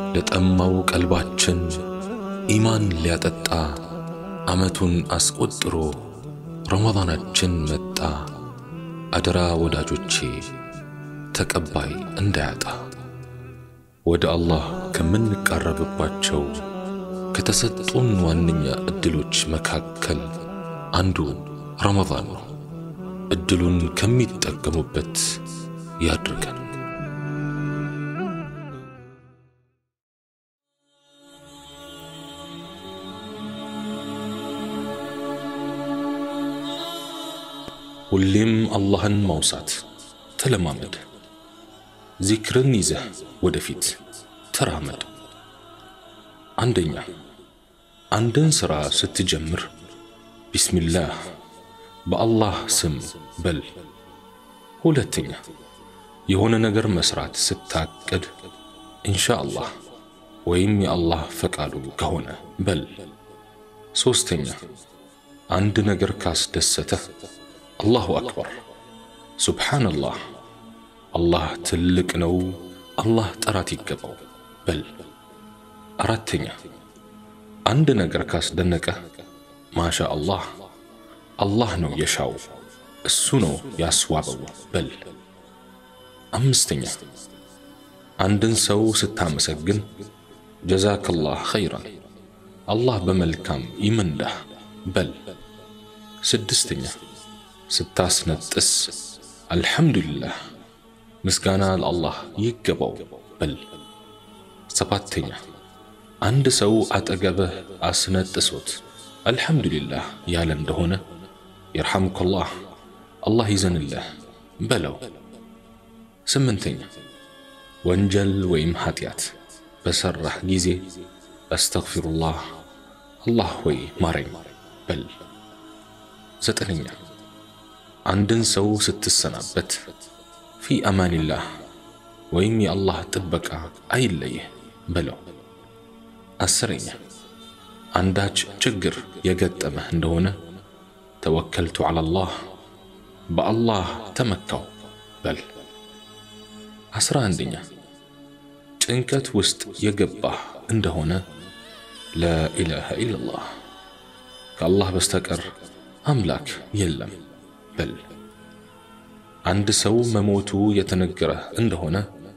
ለጠማው ቀልባችን ኢማን ሊያጠጣ ዓመቱን አስቆጥሮ ረመዳናችን መጣ። አደራ ወዳጆቼ ተቀባይ እንዳያጣ ወደ አላህ ከምንቃረብባቸው ከተሰጡን ዋነኛ ዕድሎች መካከል አንዱ ረመዳን ነው። ዕድሉን ከሚጠቀሙበት ያድርገን። ሁሌም አላህን ማውሳት ተለማመድ። ዚክርን ይዘህ ወደፊት ተራመድ። አንደኛ አንድን ሥራ ስትጀምር ቢስሚላህ በአላህ ስም በል። ሁለተኛ የሆነ ነገር መስራት ስታቅድ ኢንሻአላህ ወይም የአላህ ፈቃዱ ከሆነ በል። ሦስተኛ አንድ ነገር ካስደሰተህ አላሁ አክበር፣ ሱብሓነላህ፣ አላህ ትልቅ ነው፣ አላህ ጥራት ይገባው በል። አራተኛ አንድ ነገር ካስደነቀህ ማሻ አላህ፣ አላህ ነው የሻው፣ እሱ ነው ያስዋበው በል። አምስተኛ አንድን ሰው ስታመሰግን ጀዛከላህ ኸይራን፣ አላህ በመልካም ይመንዳህ በል። ስድስተኛ ስታስነጥስ አልሐምዱሊላህ ምስጋና ለአላህ ይገባው በል። ሰባተኛ አንድ ሰው አጠገብህ አስነጥሶት አልሐምዱሊላህ ያለ እንደሆነ የርሐምከላህ አላህ ይዘንልህ በለው። ስምንተኛ ወንጀል ወይም ኃጢአት በሠራህ ጊዜ አስተግፊሩላህ አላህ ሆይ ማረኝ በል። ዘጠነኛ አንድን ሰው ስትሰናበት ፊ አማኒላህ ወይም የአላህ ጥበቃ አይለይህ በለው። አስረኛ አንዳች ችግር የገጠመህ እንደሆነ ተወከልቱ ዐለላህ በአላህ ተመካው በል። አስራ አንደኛ ጭንቀት ውስጥ የገባህ እንደሆነ ላኢላሃ ኢለላህ ከአላህ በስተቀር አምላክ የለም በል። አንድ ሰው መሞቱ የተነገረህ እንደሆነ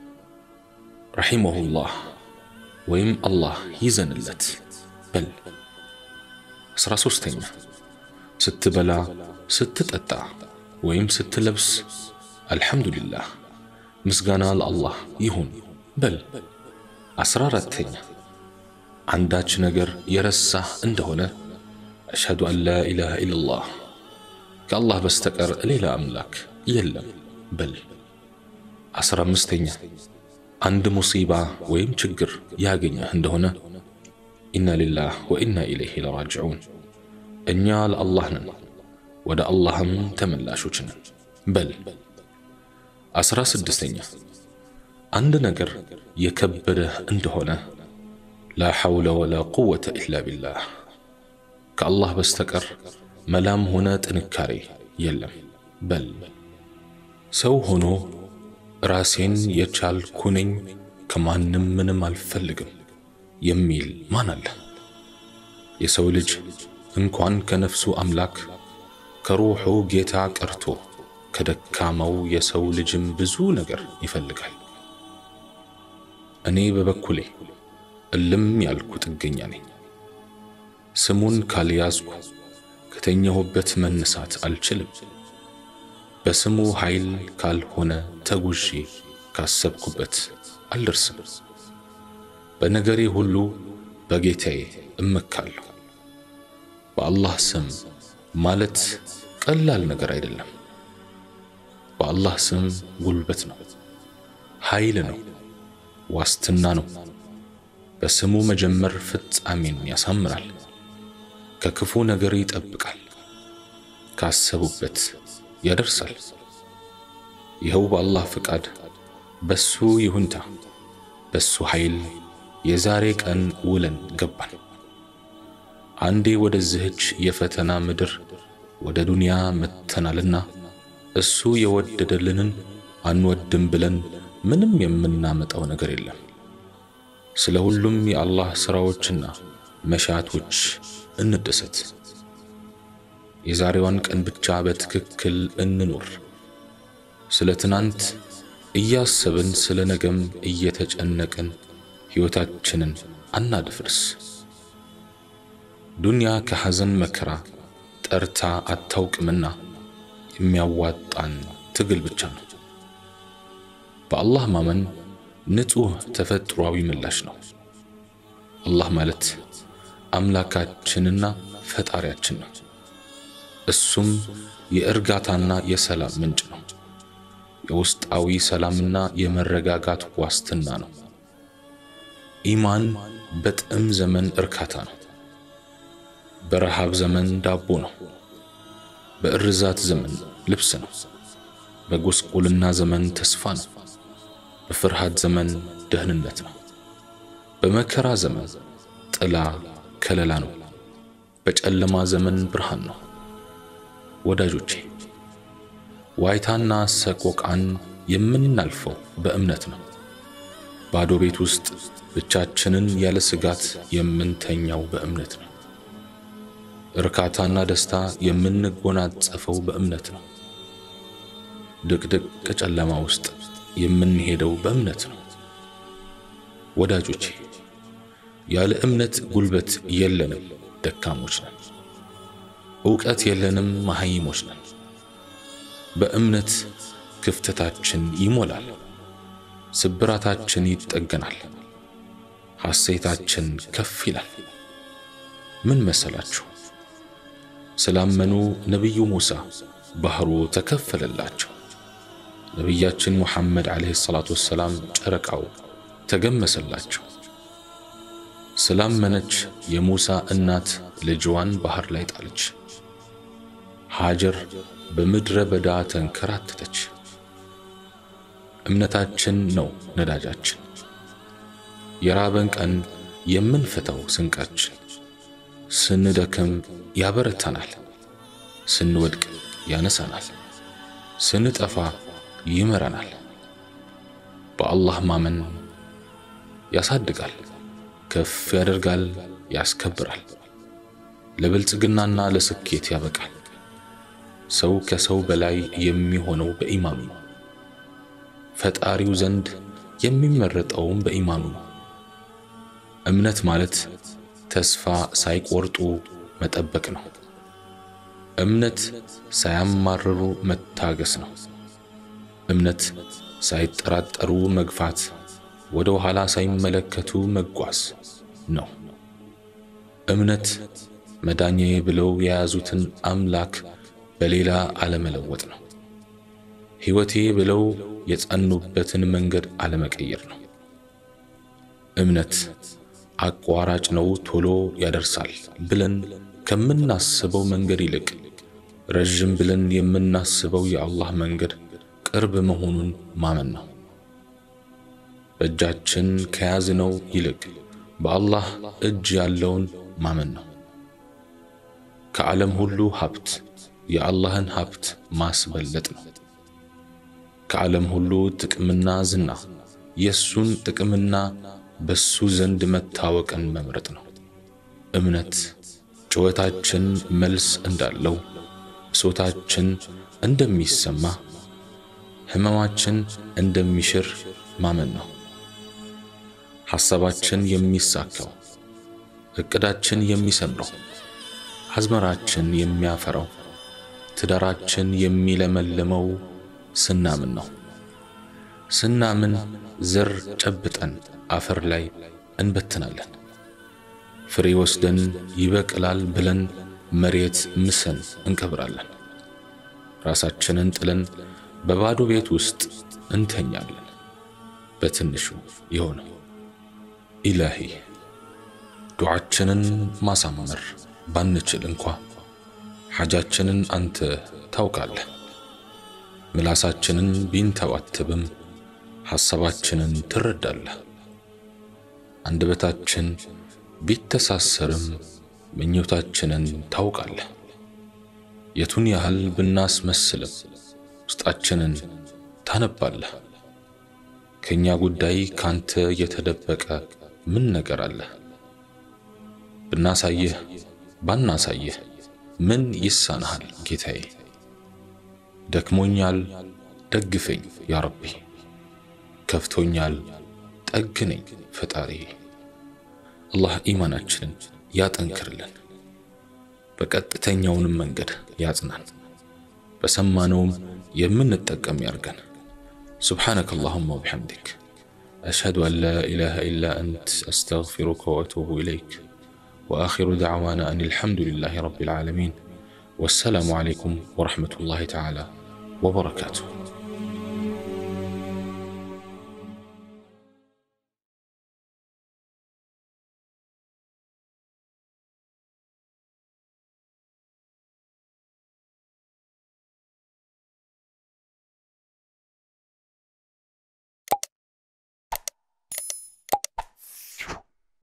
ረሒመሁላህ ወይም አላህ ይዘንለት በል። አስራ ሦስተኛ ስትበላ፣ ስትጠጣ ወይም ስትለብስ አልሐምዱሊላህ ምስጋና ለአላህ ይሁን በል። አስራ አራተኛ አንዳች ነገር የረሳህ እንደሆነ አሽሀዱ አን ላ ኢላሃ ኢለላህ ከአላህ በስተቀር ሌላ አምላክ የለም በል። አስራ አምስተኛ አንድ ሙሲባ ወይም ችግር ያገኘህ እንደሆነ ኢና ሊላህ ወኢና ኢለይሂ ለራጅዑን እኛ ለአላህ ነን ወደ አላህም ተመላሾች ነን በል። አስራ ስድስተኛ አንድ ነገር የከበደህ እንደሆነ ላ ሐውለ ወላ ቁወተ ኢላ ቢላህ ከአላህ በስተቀር መላም ሆነ ጥንካሬ የለም በል። ሰው ሆኖ ራሴን የቻልኩ ነኝ ከማንም ምንም አልፈልግም የሚል ማን አለ? የሰው ልጅ እንኳን ከነፍሱ አምላክ ከሩሑ ጌታ ቀርቶ ከደካማው የሰው ልጅም ብዙ ነገር ይፈልጋል። እኔ በበኩሌ እልም ያልኩ ጥገኛ ነኝ። ስሙን ካልያዝኩ ከተኛሁበት መነሳት አልችልም። በስሙ ኃይል ካልሆነ ተጉዤ ካሰብኩበት አልደርስም። በነገሬ ሁሉ በጌታዬ እመካለሁ። በአላህ ስም ማለት ቀላል ነገር አይደለም። በአላህ ስም ጉልበት ነው፣ ኃይል ነው፣ ዋስትና ነው። በስሙ መጀመር ፍጻሜን ያሳምራል፣ ከክፉ ነገር ይጠብቃል፣ ካሰቡበት ያደርሳል። ይኸው በአላህ ፍቃድ፣ በሱ ይሁንታ፣ በሱ ኃይል የዛሬ ቀን ውለን ገባን። አንዴ ወደዚህች የፈተና ምድር ወደ ዱንያ መጥተናልና እሱ የወደደልንን አንወድም ብለን ምንም የምናመጣው ነገር የለም። ስለ ሁሉም የአላህ ሥራዎችና መሻቶች እንደሰት። የዛሬዋን ቀን ብቻ በትክክል እንኑር። ስለ ትናንት እያሰብን ስለ ነገም እየተጨነቅን ሕይወታችንን አናድፍርስ። ዱንያ ከሐዘን መከራ ጠርታ አታውቅምና የሚያዋጣን ትግል ብቻ ነው። በአላህ ማመን ንጹሕ ተፈጥሯዊ ምላሽ ነው። አላህ ማለት አምላካችንና ፈጣሪያችን ነው። እሱም የእርጋታና የሰላም ምንጭ ነው። የውስጣዊ ሰላምና የመረጋጋት ዋስትና ነው። ኢማን በጥም ዘመን እርካታ ነው። በረሃብ ዘመን ዳቦ ነው። በእርዛት ዘመን ልብስ ነው። በጉስቁልና ዘመን ተስፋ ነው። በፍርሃት ዘመን ደህንነት ነው። በመከራ ዘመን ጥላ ከለላ ነው። በጨለማ ዘመን ብርሃን ነው። ወዳጆቼ ዋይታና ሰቆቃን የምናልፈው በእምነት ነው። ባዶ ቤት ውስጥ ብቻችንን ያለ ስጋት የምንተኛው በእምነት ነው። እርካታና ደስታ የምንጎናጸፈው በእምነት ነው። ድቅድቅ ጨለማ ውስጥ የምንሄደው በእምነት ነው። ወዳጆቼ ያለ እምነት ጉልበት የለንም፣ ደካሞች ነን። ዕውቀት የለንም፣ መሃይሞች ነን። በእምነት ክፍተታችን ይሞላል፣ ስብራታችን ይጠገናል፣ ሐሴታችን ከፍ ይላል። ምን መሰላችሁ? ስላመኑ ነቢዩ ሙሳ ባህሩ ተከፈለላቸው። ነቢያችን ሙሐመድ ዓለይሂ ሰላቱ ወሰላም ጨረቃው ተገመሰላቸው። ስላመነች የሙሳ እናት ልጅዋን ባህር ላይ ጣለች። ሃጀር በምድረ በዳ ተንከራተተች። እምነታችን ነው ነዳጃችን፣ የራበን ቀን የምንፈታው ስንቃችን። ስንደክም ያበረታናል፣ ስንወድቅ ያነሳናል፣ ስንጠፋ ይመራናል። በአላህ ማመን ያሳድጋል፣ ከፍ ያደርጋል፣ ያስከብራል፣ ለብልጽግናና ለስኬት ያበቃል። ሰው ከሰው በላይ የሚሆነው በኢማኑ ነው። ፈጣሪው ዘንድ የሚመረጠውም በኢማኑ ነው። እምነት ማለት ተስፋ ሳይቆርጡ መጠበቅ ነው። እምነት ሳያማርሩ መታገስ ነው። እምነት ሳይጠራጠሩ መግፋት፣ ወደ ኋላ ሳይመለከቱ መጓዝ ነው። እምነት መዳኛዬ ብለው የያዙትን አምላክ በሌላ አለመለወጥ ነው። ሕይወቴ ብለው የጸኑበትን መንገድ አለመቀየር ነው። እምነት አቋራጭ ነው፣ ቶሎ ያደርሳል ብለን ከምናስበው መንገድ ይልቅ ረዥም ብለን የምናስበው የአላህ መንገድ ቅርብ መሆኑን ማመን ነው። በእጃችን ከያዝነው ይልቅ በአላህ እጅ ያለውን ማመን ነው። ከዓለም ሁሉ ሀብት የአላህን ሀብት ማስበለጥ ነው። ከዓለም ሁሉ ጥቅምና ዝና የእሱን ጥቅምና በሱ ዘንድ መታወቅን መምረጥ ነው። እምነት ጩኸታችን መልስ እንዳለው፣ ብሶታችን እንደሚሰማ፣ ሕመማችን እንደሚሽር ማመን ነው። ሐሳባችን የሚሳካው፣ ዕቅዳችን የሚሰምረው፣ አዝመራችን የሚያፈራው፣ ትዳራችን የሚለመልመው ስናምን ነው። ስናምን ዘር ጨብጠን አፈር ላይ እንበትናለን። ፍሬ ወስደን ይበቅላል ብለን መሬት ምሰን እንቀብራለን። ራሳችንን ጥለን በባዶ ቤት ውስጥ እንተኛለን። በትንሹ የሆነው ኢላሂ ዱዓችንን ማሳመር ባንችል እንኳ ሐጃችንን አንተ ታውቃለህ። ምላሳችንን ቢንተባተብም ሐሳባችንን ትረዳለህ። አንደበታችን ቢተሳሰርም ምኞታችንን ታውቃለህ። የቱን ያህል ብናስመስልም ውስጣችንን ታነባለህ። ከእኛ ጉዳይ ካንተ የተደበቀ ምን ነገር አለህ? ብናሳይህ ባናሳይህ ምን ይሳንሃል ጌታዬ? ደክሞኛል ደግፈኝ ያ ረቢ፣ ከፍቶኛል ጠግነኝ ፈጣሪ። አላህ ኢማናችንን ያጠንክርልን፣ በቀጥተኛውንም መንገድ ያጽናን፣ በሰማነውም የምንጠቀም ያርገን። سبحانك اللهم وبحمدك أشهد أن لا إله إلا أنت أستغفرك وأتوب إليك وآخر دعوانا أن الحمد لله رب العالمين والسلام عليكم ورحمة الله تعالى وبركاته